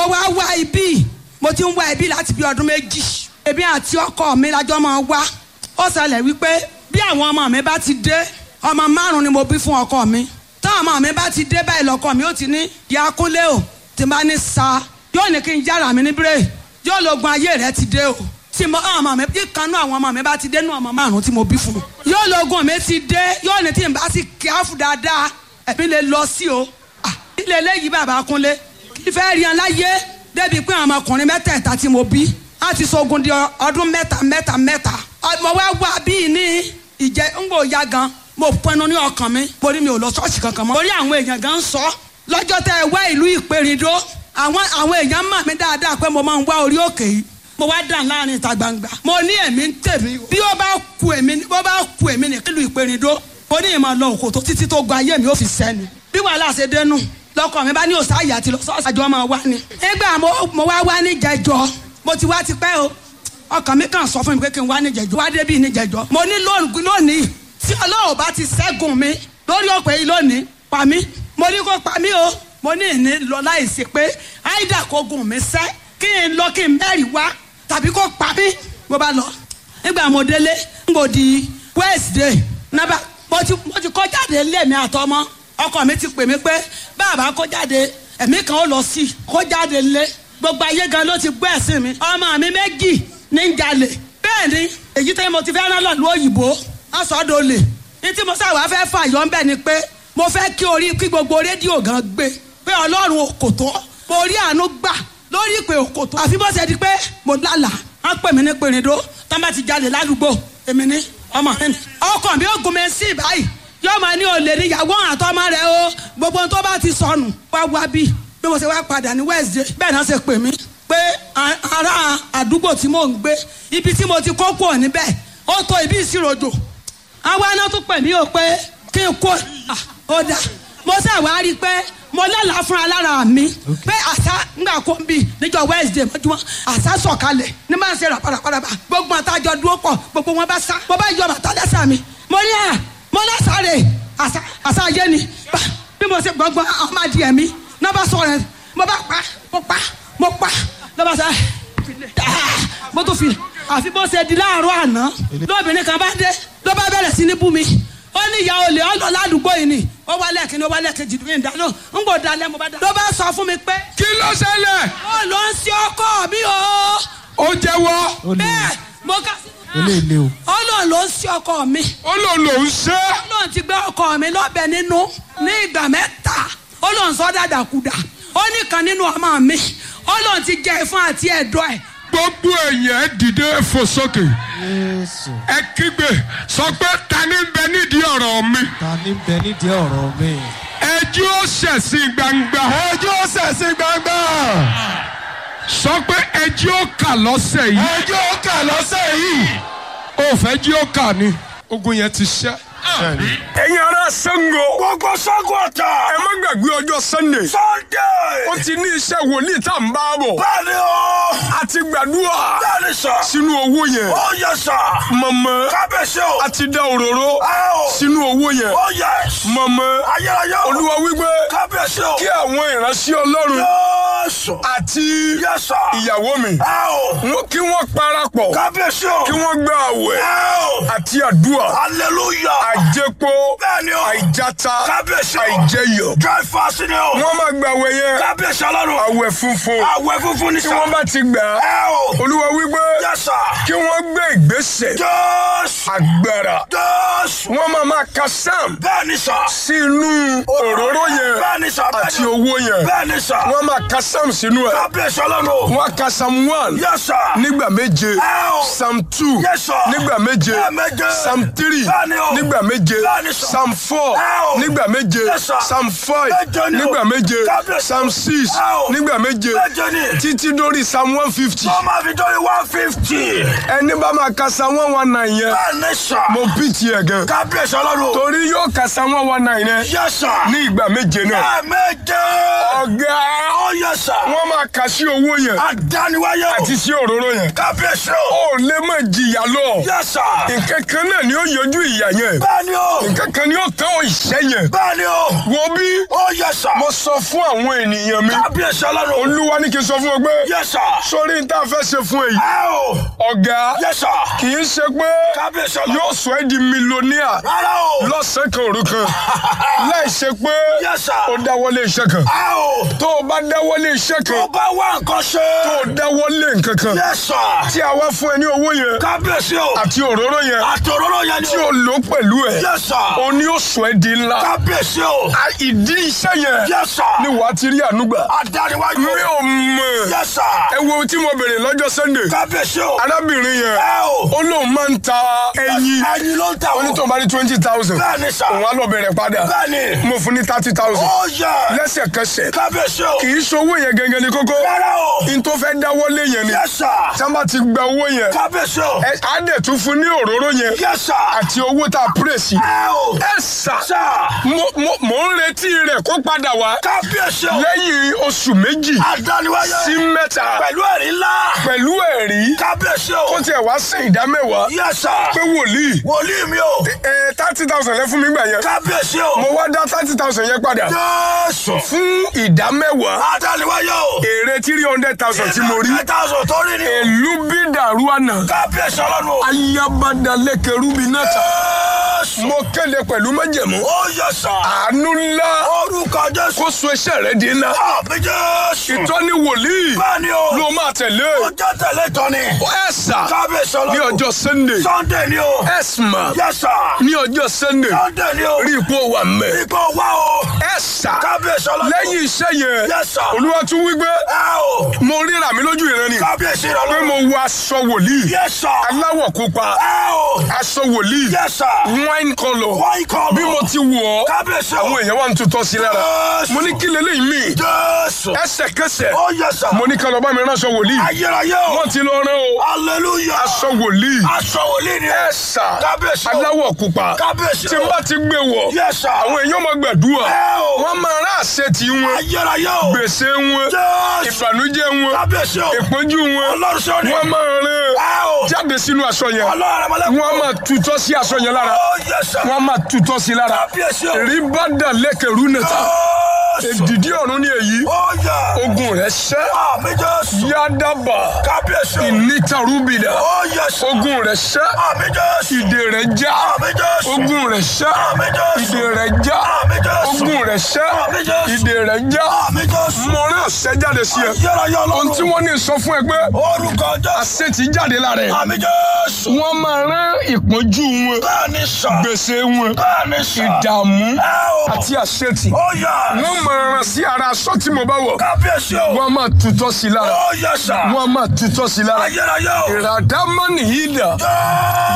wá wá ibi mo ti ń wá ibi láti bí ọdún méjì èmi àti ọkọ mi lájọ máa wá ó ṣẹlẹ̀ wípé bí àwọn ọmọ mi bá ti dé ọmọ márùn ni mo bí fún ọkọ mi táwọn ọmọ mi bá ti dé báyìí lọkọ mi ó ti ní ya kúnlé o tí n bá ní sa yóò ní kí n yára mi ní bírè yóò lógun ayé rẹ ti dé o tí mo ọmọ mi bí kanú àwọn ọmọ mi bá ti dé nú ọmọ márùn tí mo bí fún yóò lógun mi ti dé yóò ní tí n bá sì kíáfù dáadáa ẹ̀mí lè lọ sí o ah ilé eléyìí bàbá kúnlé kí fẹ́ rí an láyé débi pé àwọn ọmọkùnrin mẹ́tẹ̀ẹ̀ta tí mo bí á ti sogun di ọdún mẹ́ta mẹ́ta mẹ́ta mo wá wá bíi ní ìjẹ́ ń gbò ya gan mo pinnu ní ọkàn mi mo ní mi ò lọ ṣọ́ọ̀ṣì kankan mọ́ mo rí àwọn èèyàn gan ń sọ lọ́jọ́ tẹ́ ẹ wá ìlú ìpèrìndó àwọn àwọn èèyàn mọ̀ mí dáadáa pé mo máa ń wá orí òkè yìí mo wá dàn láàrin ìta gbangba mo ní èmi ń tèmi bí ó bá ku èmi bó bá ku èmi ní ìlú ìpèrìndó mo ní ìmọ̀ lọ òkòtó títí tó gba ayé mi ó fi sẹ́nu bí wàhálà ṣe dénú lọkọ mi bá ní òsáyà àti lọ sọ́ọ̀sì àjọ máa wá ni. nígbà mo wá wá ní jẹjọ mo ti wá tipẹ́ o ọkàn mi kàn sọ fún mi pé kí n wá ní jẹjọ wá débi ní jẹjọ. mo ní lónìí tí ọlọ́run bá ti ṣẹ́gun mi lórí òpè yìí lónìí pa mí mo ní kó pa mí o mo ní ìní lọ láìsí pé áìdà kó gùn mí sẹ́ kí n lọ kí n mẹ́rìí wá tàbí kó pa mí mo bá lọ. nígbà mo délé n kò di Wednesday nábà mo ti mo ti kọ́ jáde lé mi àtọmọ ọkọ mi ti pè mí pé bàbá kó jáde ẹ̀mí kan ó lọ sí i kó jáde lé gbogbo ayé gan ló ti gbọ́ ẹ̀sìn mi ọmọ mi méjì ní ń jalè bẹ́ẹ̀ ni èyí tẹ́ mo ti fẹ́ rán lọ́lú òyìnbó asọ́dọ̀ lè ní tí mo sáwà fẹ́ fà yọ ń bẹ̀ ni pé mo fẹ́ kí orí kí gbogbo rédíò gan gbé pé ọlọ́run òkòtó mo rí àánú gbà lórí ìpè òkòtó àfi bó ṣe di pé mo lálà á pè mí ní pèrèdó tán bá ti jalè ládùúgbò èmi ní ọmọ mi ọkọ mi ó gun mi sí báyìí yóò máa ní olè níyàwó àtọmọ rẹ o gbogbo ohun tó bá ti sọnù wá wá bí bí mo ṣe wá padà ní Wednesday bẹ́ẹ̀ náà ṣe pè mí pé ará àdúgbò tí mò ń gbé ibi tí mo ti kó kúrò níbẹ̀ ó tó ibi ìṣiròjò àwọn aná tún pè mí o pé kí n kó ó dà mo ṣe wá rí i pé mo lálàá fúnra lára mi pé àṣà ńgbà kó ń bì níjọ́ Wednesday mọ́júmọ́ àṣà sọ̀kalẹ̀ ní máa ń ṣe ràpàràpàràpà gbogbo àtàjọ dúró pọ̀ gbogbo wọn bá sá mo bá yọ bàtà lẹ́sẹ̀ mi mo ní à mo lásàrè àṣà àṣà ayé ni bí mo ṣe gbọ́ngbọ́n ọmọ adìẹ mi náà bá sọ rẹ mo bá pa mo pa mo pa náà bá sọ mo tún fi àfi bó ṣe di láàárọ̀ àná lóbìnrin kan bá dé ló bá bẹ̀rẹ̀ sí ní bú mi ó ní ìyá olè ó lọ ládùúgbò yìí ni ó wá lẹ́ẹ̀kínní ó wá lẹ́ẹ̀kejì ní ìdáná ń gbò dalẹ̀ mo bá dá. ló bá sọ fún mi pé. kí ló ṣẹlẹ̀. ó lọ ń ṣe ọkọ mi o. ó jẹ́wọ́. bẹ́ẹ̀ mo ká sí. eléyìí o. ó lọ ló ń ṣe ọkọ mi. ó lò lò ń ṣe. ó lọ ti gbé ọkọ mi lọ́bẹ̀ nínú ní ìgbà mẹ́ta ó lọ ń sọ dàdàkudà ó ní kan nínú ọmọ mi ó lọ ti jẹ ìfún àti ẹ̀dọ̀ ẹ̀ gbogbo èèyàn dìde fò sókè Jésù. ẹ kígbe sọ pé ta ni ń bẹ nídìí ọ̀rọ̀ mi ta ni ń bẹ nídìí ọ̀rọ̀ mi. ẹjọ́ ó ṣẹ̀sìn gbangba ẹjọ́ ṣẹ̀sìn gbangba. sọ pé ẹjọ́ ó kà lọ́sẹ̀ yìí ẹjọ́ kà lọ́sẹ̀ yìí. ó fẹ́ jí ó kà ni ogun yẹn ti ṣẹ́. ẹ̀yin ará Ṣàngó. gbogbo Ṣàngó Ọ̀tà. ẹ má gbàgbé ọjọ́ Sunday. Sunday. ó ti ní iṣẹ́ wòlíì tá à ń bá bọ̀. bẹ́ẹ̀ni o. a ti gbàdúrà bẹ́ẹ̀ni sà. sínú owó yẹn. ó yẹ sà. mọ̀mọ́ kábíyèsí o. a ti dá òróró ẹ o. sínú owó yẹn. ó yẹ. mọ̀mọ́ ayérayé o. olúwa wípé kábíyèsí o. kí àwọn ìránṣẹ́ ọlọ́run Jésù. àti yẹ sà. ìyàwó mi ẹ o. wọ́n kí wọ́n parapọ̀ kábíyèsí o. kí wọ́n gba àwẹ̀ ẹ o. àti àdúrà hallelujah. àjẹpọ̀ bẹ́ẹ̀ni o. àìjáta kábíyèsí o. àìjẹyọ̀ dry fasting o. wọ́n máa gba àwẹ̀ yẹn kábíyèsí ọlọ́run. àwẹ̀ funfun àwẹ̀ funfun ní tí sà. wọ́n bá ti gbà á ẹ o. olúwa wípé yẹ sà. kí wọ́n gbé ìgbésẹ̀ Jésù. agbára Jésù. wọ́n máa máa ka sam bẹ́ẹ̀ni sà. sínú òróró yẹn bẹ́ẹ̀ni sà. àti owó yẹn bẹ́ẹ̀ni sà. wọ́n máa ka sam sínú ẹ̀ kábíyèsí ọlọ́run. wọ́n á ka sam one Yes, sir. nígbà méje Ẹ o. sam two Yes, sir. nígbà méje Lẹ́ẹ̀méje. sam three Bẹ́ẹ̀ni o. nígbà méje Bẹ́ẹ̀ni, sir. sam four Ẹ o. nígbà méje Yes, sir. sam five Méje ni o. nígbà méje Kábíyèsí. sam six Ẹ o. nígbà méje Méje ni. títí dórí sam one fifty wọ́n máa fi dọ́rí one fifty. ẹni bá máa ka sam one one nine yẹn bẹ́ẹ̀ni sà. mo pìtì ẹ̀ gan kábíyèsí ọlọ́run. torí yóò ka sam one one nine yẹn Yes, sir. ní ìgbà méje náà Lẹ́ẹ̀méje. ọ̀gá ó Ó yẹ sà. wọ́n máa kà sí owó yẹn Adániwáyé o. àti sí òróró yẹn Kábíyèsí o. ó lè má jìyà lọ Yẹ sà. nǹkan kan náà ni ó yọjú ìyà yẹn Bẹ́ẹ̀ni o. nǹkan kan ni ó tán ìṣẹ́ yẹn Bẹ́ẹ̀ni o. wo bí Ó yẹ sà. mo sọ fún àwọn ènìyàn mi Kábíyèsí ọlọ́run. olúwa ní kí n sọ fún ọ pé Yẹ sà. sórí n tá a fẹ́ ṣe fún èyí Ẹ o. ọ̀gá Yẹ sà. kì í ṣe pé Kábíyèsí ọlọ́run. yóò sọ ẹ́ di mílíọ̀nìà Rárá o. lọ́sàn-án kan òru kan láì ṣe pé Yẹ sà. ó dáwọ́lé iṣẹ́ kan Ẹ o. tó o bá dáwọ́lé iṣẹ́ Tó kan bá wá nǹkan ṣe. tó o dáwọ́lé nǹkan kan Yẹ sà. tí a wá fún ẹ ní owó yẹn Kábíyèsí o. àti òróró yẹn Àtòróró yẹn ni tí o. o lò pẹ̀lú ẹ̀ Yẹ sà. o ní ó sọ ẹ́ di ńlá Kábíyèsí o. A- ìdí iṣẹ́ yẹn Yẹ sà. ni wàá ti rí ànúgbà Adániwáyé mi o. ò mọ̀ Yẹ sà. ẹ wo tí mo bèrè lọ́jọ́ Sunday Kábíyèsí o. arábìnrin yẹn Ẹ o. ó lóun máa ń ta ẹyin Ẹyin ló ń ta ó ní tóun bá ní twenty thousand Bẹ́ẹ̀ni sà. òun á lọ bẹ̀rẹ̀ padà Bẹ́ẹ̀ni. mo fún ní thirty thousand Ó yẹ. lẹ́sẹ̀kẹsẹ̀ Kábíyèsí o. kì í ṣowó yẹn gẹ́gẹ́ ní kókó Rárá o. n tó fẹ́ dáwọ́lé yẹn ni Yẹ sà. tí wọ́n bá ti gba owó yẹn Kábíyèsí o. ẹ á dẹ̀ tún fún ní òróró yẹn Yẹ sà. àti owó tá a pèrè sí. Ẹ o. ẹ sà Sà. mo mo- mo ń retí rẹ̀ kó padà wá Kábíyèsí o. lẹ́yìn oṣù méjì Adániwáyé. sí mẹ́ta Pẹ̀lú ẹ̀rí ńlá. pẹ̀lú ẹ̀rí Kábíyèsí o. kó tiẹ̀ wá sí ìdá mẹ́wàá Yẹ sà. pé wòlíì Wòlíì mi o. ẹ thirty thousand lẹ́ fún mi gbà yẹn Kábíyèsí o. mo wá dá thirty thousand yẹn padà Jésù. fún ìdá mẹ́wàá Adániwáyé o. èrè three hundred thousand tí mo rí Ẹ̀ta ọ̀sán tó rí ni. èlú bí dàrú àná Kábíyèsí ọlọ́run o. ayabadalẹ́kẹ̀rú mi náà ta Jésù. mo kéde pẹ̀lú májẹ̀mú Ó yẹ sà. àánú ńlá Orúkọ Jésù. kó so iṣẹ́ rẹ̀ di ńlá Àmì Jésù. ìtọ́ni wòlíì Bẹ́ẹ̀ni o. ló máa tẹ̀lé Ó jẹ́ tẹ̀lé tọ́ni. ẹ sà Kábíyèsí ní ọlọ́run. ọjọ́ sunday Sunday ni o. ẹ sà Yẹ sà. ní ọjọ́ sunday Sunday ni o. rí ipò wà mẹ́ Ipò wá o. ẹ sà Kábíyèsí ọlọ́run. lẹ́yìn iṣẹ́ yẹn Yes, sir. olúwa tún wí pé Ẹ o. mo ríra mi lójú ìran ni Kábíyèsí pé ọlọ́run. mo wọ aṣọ wòlíì Yes, sir. aláwọ̀ pupa Ẹ o. aṣọ wòlíì Yes, sir. wine colour Wọ́n ikọ̀ bí mo ti wọ̀ ọ́ Kábíyèsí o. àwọn èèyàn wà ń tutọ́ sí lára Jésù. mo ní kí leléyìí mi Jésù. ẹsẹ̀kẹsẹ̀ Ó yẹ sà. mo ní ká lọ bá mi ránṣọ wòlíì Ayérayé o. wọ́n ti lọ rán o Hallelujah. aṣọ wòlíì Aṣọ wòlíì ni. ẹ sà Kábíyèsí o. aláwọ̀ pupa Kábíyèsí tí o. n bá ti gbé wọ̀ Yes, sir. àwọn èèyàn máa gbàdúrà Ẹ o. wọ́n máa rán àṣẹ tí wọn Ayérayé o. gbèsè wọn Jésù. ìbànújẹ́ wọn Kábíyèsí o. ìpọ́njú wọn Ọlọ́run ṣe ni. wọ́n máa rán Ẹ o. jáde sínú aṣọ yẹn Ọlọ́run àmàlẹ́kùn. wọ́n máa tutọ́ sí aṣọ yẹn lára Ó yẹ sà. wọ́n máa tutọ́ sí lára Kábíyèsí o. rí bá dà lẹ́kẹ̀rú nìta Jésù. èdìdí ọ̀run ni èyí Ó yẹ. ogun rẹ̀ ṣẹ́ Àmì Jésù. yádàbà Kábíyèsí o. ìnítarúbìdà Ó yẹ sà. ogun rẹ̀ ṣẹ́ Àmì Jésù. ìdè rẹ̀ já Àmì Jésù. ogun rẹ̀ ṣẹ́ Àmì Jésù. ìdè rẹ̀ já Àmì Jésù. ogun rẹ̀ ṣẹ́ Àmì Jésù. ìdè rẹ̀ já Àmì Jésù. mo rán àṣẹ jáde sí ẹ Ayérayé ohun tí ọlọ́run. wọ́n ní sọ fún ẹ pé Orúkọ Jésù. àṣẹ ti jáde lára ẹ Àmì Jésù. wọ́n máa rán ìpọ́njú wọn Bẹ́ẹ̀ni sà. gbèsè wọn Bẹ́ẹ̀ni sà. ìdààmú Ẹ o. àti àṣetì Ó yẹ. wọ́n máa rán sí ara aṣọ tí mo bá wọ̀ Kábíyèsí o. wọ́n máa tutọ́ sí lára Ó yẹ sà. wọ́n máa tutọ́ sí lára Ayérayé o. ìràdámọ́nì yìí dà Jésù.